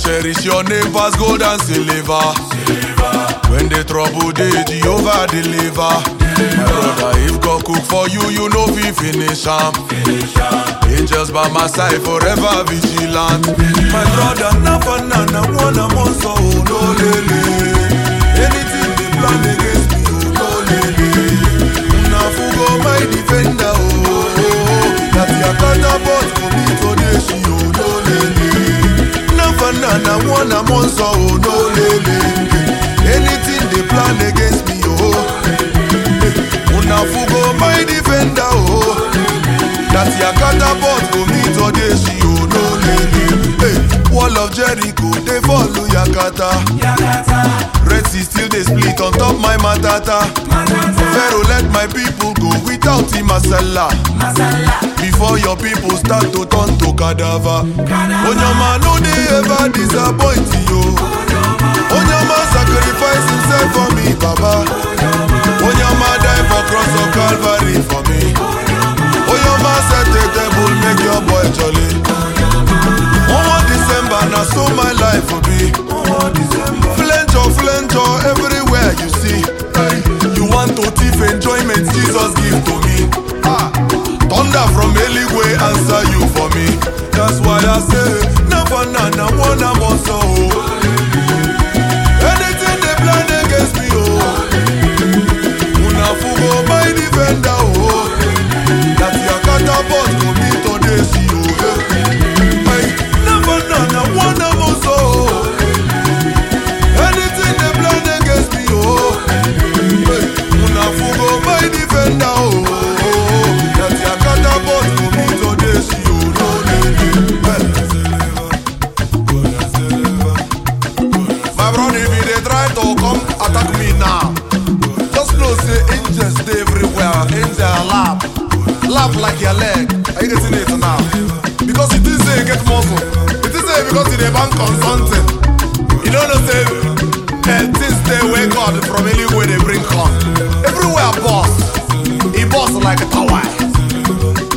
cherish your name pass gold and silver. When the trouble dey, Jehovah deliver. My brother, if God cook for you, you know fi finish am. Angels by my side, forever vigilant. My brother, na banana, one am also no lele. Anything they plan against me, oh no lele. Na fugo my defender, oh. oh, oh. That your catapult go me today, she oh no lele. Na banana, one am also oh no lele. Anything they plan against me, oh. Una fugo my defender, oh. That your catapult go me today, she oh no lele. Hey, wall of Jericho, they follow Yakata. Red Sea still they split on top my matata. Pharaoh let my people go without him masala. Before your people start to turn to cadaver. Onyama no they ever disappoint you. Onyama sacrifice himself for me, Baba. Onyama die for cross of Calvary for me. Onyama set a table, make your boy jolly. One more December, now so my life will be. Flenjo, flenjo, everywhere you see. You want to thief enjoyment, Jesus give to me. Ah, thunder from Eligwe answer you for me. That's why I say, never na na one am also. Anything they plan against me, oh. Una fugo my defender, oh. That your catapult go me today, see you. Hey, never na na one am also. Anything they plan against me, oh. Hey, una fugo my defender, oh. That your catapult go me today, see you. No, My brother, if you dey try to come attack me now, just know say angels dey everywhere. Angel laugh, laugh like your leg. Are you getting it now? Because you think say you get muscle. You think say because you dey bank on something. You don't know say uh, things dey wey God from anywhere they bring come. Everywhere boss, he boss like a tower.